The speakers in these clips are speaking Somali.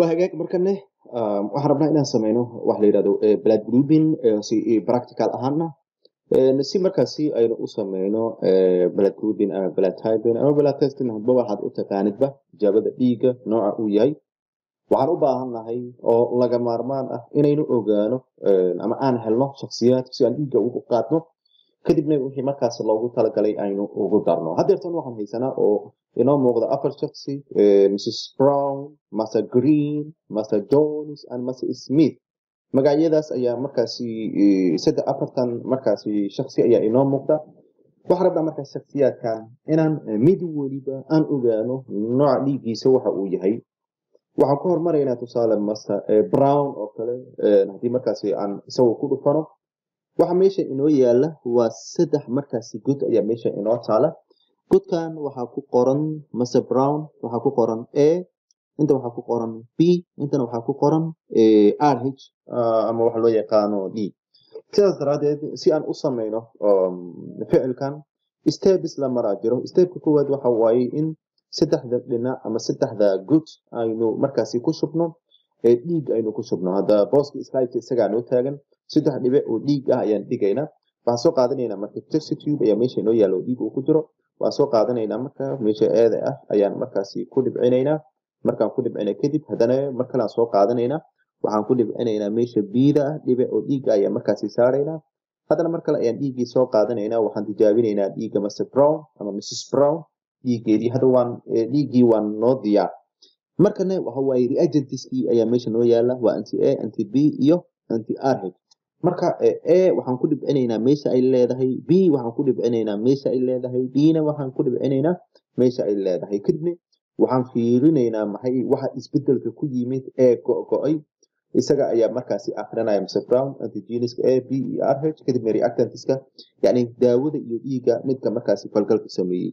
waa hagaag markane waxaan rabnaa inaan sameyno wax la yidhahdo blood grouping si practical ahaana si markaasi aynu u sameyno blood grouping ama blood typing ama blood testing hadba waxaad u taqaanidba tijaabada dhiigga nooca uu yahay waxaan u baahan nahay oo laga maarmaan ah inaynu ogaano ama aan helno shaksiyaad si aan dhiigga ugu qaadno kadibna wixii markaas loogu talagalay aynu ugu darno haddeertan waxaan haysanaa oo inoo muuqda afar shaksi mrs brown master green master jones and master smith magacyadaas ayaa markaasi saddex afartan markaasi shaksi ayaa inoo muuqda waxaan rabnaa markaas shaksiyaadkan inaan mid weliba aan ogaano nooca dhiiggiisa waxa uu yahay waxaan ku hormaraynaa tusaale master brown oo kale haddii markaasi aan isagu ku dhufano waxa meesha inoo yaala waa saddex markaasi god ayaa meesha inoo taala godkan waxaa ku qoran master brown waxaa ku qoran a inta waxaa ku qoran b intana waxaa ku qoran r h ama waxa loo yaqaano d sidaas daraadeed si aan u sameyno ficilkan stebs la maraa jiro stebka koowaad waxa waaye in saddexda dhinac ama saddexda good aynu markaasi ku shubno dhiig aynu ku shubno hadda booska slideka isagaa noo taagan saddex dhibic oo dhiig ah ayaan dhigaynaa waxaan soo qaadanaynaa marka test tube ayaa meesha inoo yaalla oo dhiig uu ku jiro waan soo qaadanaynaa marka meesha eeda ah ayaan markaasi ku dhibcinaynaa markaan ku dhibcina kadib haddana mar kalean soo qaadanaynaa waxaan ku dhibcinaynaa meesha biida ah dhibic oo dhiigga ayaan markaasi saaraynaa haddana mar kale ayaan dhiiggii soo qaadanaynaa waxaan tijaabinaynaa dhiigga master brown ama mrs brown dhiiggeedii hadda waan dhiiggii waan noo diyaar markana waxa waaye reagentiskii ayaa meesha noo yaala waa anti a anti b iyo anti r h marka a waxaan ku dhibcinaynaa meesha ay leedahay b waxaan ku dhibcinaynaa meesha ay leedahay dna waxaan ku dhibcinaynaa meesha ay leedahay kadibna waxaan fiirinaynaa maxay waxa isbedelka ku yimid ee go-go-ay isaga ayaa markaasi akrinaya mr brown antigeniska a b iyo r h kadibna reactantiska yani daawada iyo dhiigga midka markaasi falgalka sameeyey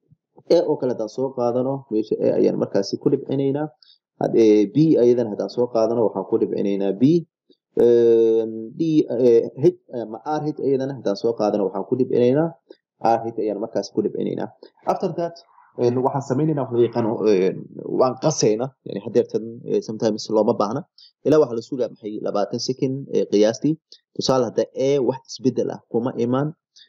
e oo kale haddaan soo qaadano meesha a ayaan markaasi ku dhibcinaynaa b ayadan haddaan soo qaadano waxaan ku dhibcinaynaa b d h ama r h ayadana haddaan soo qaadano waxaan ku dhibcinaynaa r h ayaan markaasi ku dhibcinaynaa after that waxaan sameynayna wax loo yaqaano waan qasayna yani hadeertan sometimes looma baahna ilaa waxaa la sugaa maxay labaatan second qiyaastii tusaale hadda a wax isbedel ah kuma imaan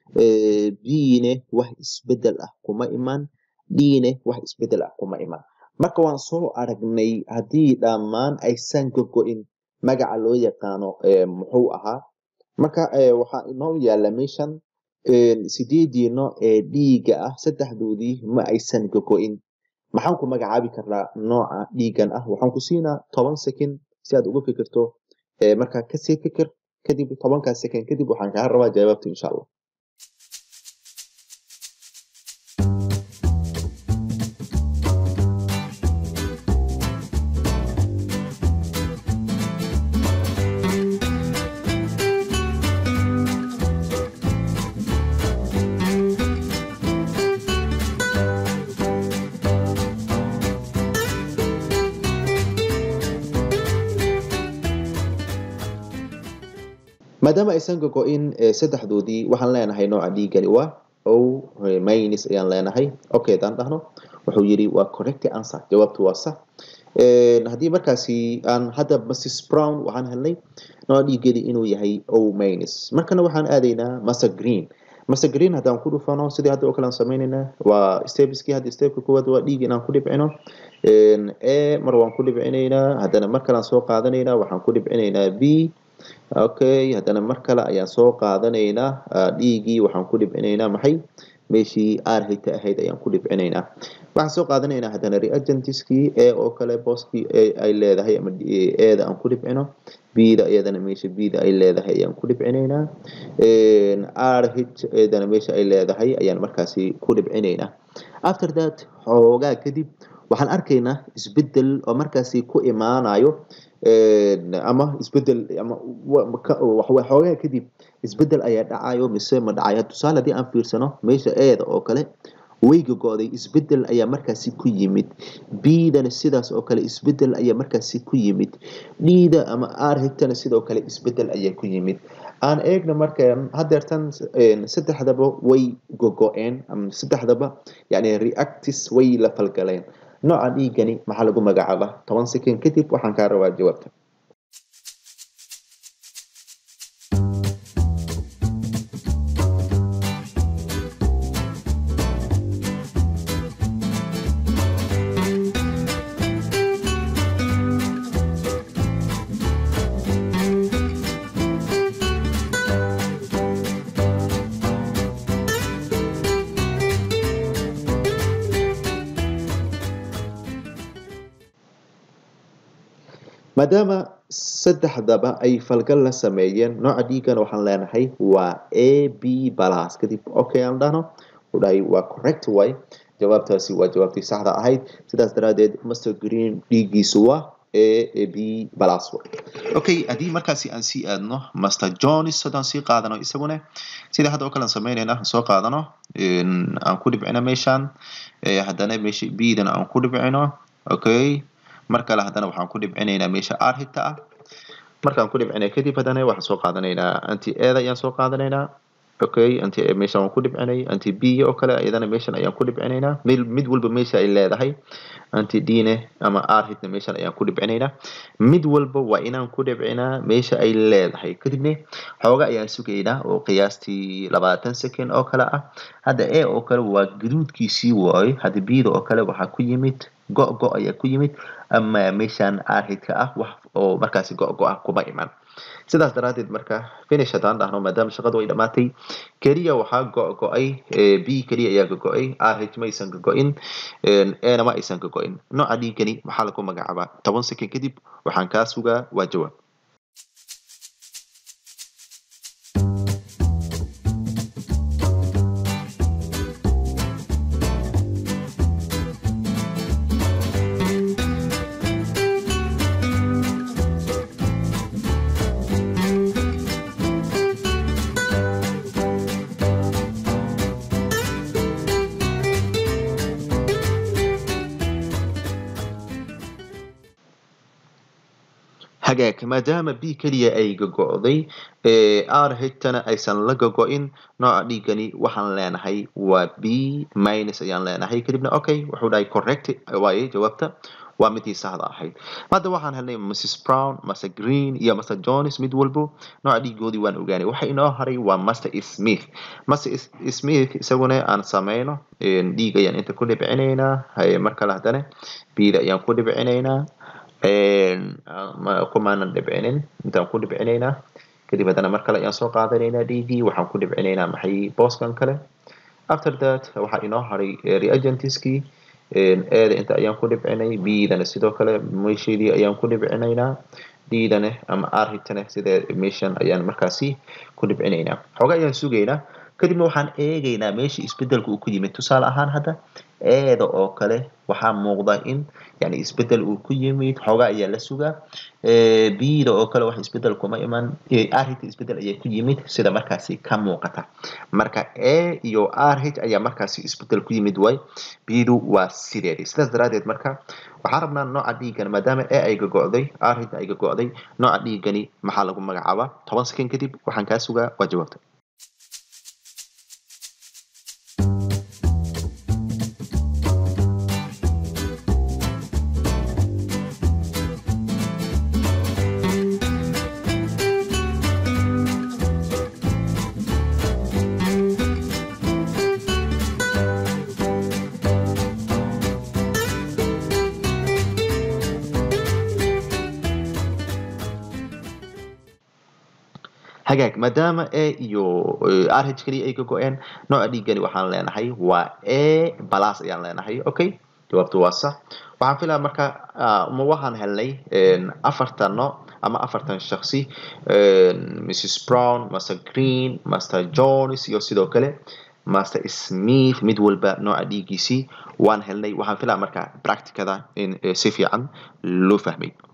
b-ne wax isbedel ah kuma imaan d-ne wax isbedel ah kuma imaan marka waan soo aragnay haddii dhammaan aysan gogo-in magaca loo yaqaano muxuu ahaa marka waxaa inoo yaala meeshan sideedii nooc ee dhiigga ah saddexdoodii ma aysan gogo-in maxaan ku magacaabi karnaa nooca dhiiggan ah waxaan ku siinaa toban second si aad uga fikirto markaa kasii fikir kadib tobankaa second kadib waxaan kaa rabaa jawaabta insha allah maadaama aysan gogo-in saddexdoodii waxaan leenahay nooca dhiiggani waa o minus ayaan leenahay okay haddaan dhahno wuxuu yidhi waa correct answer jawaabtu waa sax haddii markaasi aan hadda mrs brown waxaan helnay nooca dhiiggeedii inuu yahay o minus markana waxaan aadaynaa master green master green haddaan ku dhufano sidii hadda oo kale aan sameynaynaa waa stepskii hadda stepka koowaad waa dhiig inaan ku dhibcino a mar waan ku dhibcinaynaa haddana mar kale aan soo qaadanaynaa waxaan ku dhibcinaynaa b okay haddana mar kale ayaan soo qaadanaynaa dhiiggii waxaan ku dhibcinaynaa maxay meeshii r hta ahayd ayaan ku dhibcinaynaa waxaan soo qaadanaynaa haddana reagentiskii a oo kale booskii ay leedahay ama eeda aan ku dhibcino bda iyadana meesha bda ay leedahay ayaan ku dhibcinaynaa r h eedana meesha ay leedahay ayaan markaasi ku dhibcinaynaa after that xoogaa kadib waxaan arkaynaa isbedel oo markaasi ku imaanayo ama isbedel ama xoogaa kadib isbedel ayaa dhacayo mise ma dhacayo tusaale haddii aan fiirsano meesha eeda oo kale weyga go-day isbedel ayaa markaasi ku yimid bdana sidaas oo kale isbedel ayaa markaasi ku yimid dhida ama r higtana sidoo kale isbedel ayaa ku yimid aan eegna marka hadeertan saddexdaba way gogo-een ama saddexdaba yani reactis way la falgaleen nooca dhiigani maxaa lagu magacaabaa toban second kadib waxaan kaa rabaa jawaabta maadaama saddexdaba ay falgal la sameeyeen nooca dhiigana waxaan leenahay waa a b balas kadib okay aan dhahno udhahay waa correct way jawaabtaasi waa jawaabtii saxda ahayd sidaas daraadeed master green dhiiggiisu waa a b balas okay haddii markaasi aan sii aadno master jones haddaan sii qaadano isaguna sida hadda oo kale aan sameynayna aan soo qaadano aan ku dhibcino meeshaan haddana meesha b-dan aan ku dhibcino okay mar kale haddana waxaan ku dhibcinaynaa meesha r hita ah markaan ku dhibcinay kadib haddana waxaan soo qaadanaynaa anti eda ayaan soo qaadanaynaa okay anti meeshan waan ku dhibcinay anti b oo kale iyadana meeshan ayaan ku dhibcinaynaa mid mid walba meesha ay leedahay anti d ne ama r hitna meeshan ayaan ku dhibcinaynaa mid walba waa inaan ku dhibcinaa meesha ay leedahay kadibne xooga ayaan sugaynaa oo qiyaastii labaatan second oo kale ah hadda a oo kale waa gaduudkiisii waayo hadda b da oo kale waxaa ku yimid go-go ayaa ku yimid ama meeshaan arhidka ah wax oo markaasi go-go ah kuma iman sidaas daraadeed marka finish haddaan dhahno maadaama shaqadu ay dhammaatay keliya waxaa go-go-ay b keliya ayaa gogo-ay rh ma aysan gogo-in ena ma aysan gogo-in nooca dhiigani maxaa lagu magacaabaa toban second kadib waxaan kaa sugaa waa jawaab hagaag maadaama b keliya ay gogo-day r hitana aysan la gogo-in nooca dhiigani waxaan leenahay waa b minus ayaan leenahay kadibna okay wuxuu dhahay correct waaye jawaabta waa midii saxda ahayd hadda waxaan helnay mrs brown master green iyo master jones mid walbo nooca dhiigoodii waan ogaanay waxa inoo haray waa master smith master smith isaguna aan sameyno dhiig ayaan inta ku dhibcinaynaa mar kale haddana bda ayaan ku dhibcinaynaa kumaanan dhibcinin intaan ku dhibcinaynaa kadib haddana mar kale ayaan soo qaadanaynaa dhiigii waxaan ku dhibcinaynaa maxay booskan kale after that waxaa inoo haray reagentiskii eeda inta ayaan ku dhibcinay b-dana sidoo kale meesheedii ayaan ku dhibcinaynaa d-dana ama r-hitana sida meeshan ayaan markaasi ku dhibcinaynaa xooga ayaan sugaynaa kadibna waxaan eegaynaa meesha isbedelka uu ku yimid tusaale ahaan hadda eeda oo kale waxaa muuqda in yani isbedel uu ku yimid xoogaa ayaa la sugaa bida oo kale wax isbedel kuma iman rh isbedel ayaa ku yimid sida markaasi ka muuqata marka a iyo rh ayaa markaasi isbedel ku yimid way bidu waa sideedii sidaas daraadeed marka waxaan rabnaa nooca dhiigan maadaama a ay gago'day rh ay gago'day nooca dhiigani maxaa lagu magacaabaa toban second kadib waxaan kaa sugaa waa jawaabta hagaag maadaama a iyo rh keliya ay ka go-een nooca dhiigani waxaan leenahay waa a balas ayaan leenahay okay jawaabtu waa sax waxaan filaa marka ma waxaan helnay afartan no ama afartan shaksi mrs brown master green master jones iyo sidoo kale master smith mid walba nooca dhiigiisii waan helnay waxaan filaa marka practicada in si fiican loo fahmay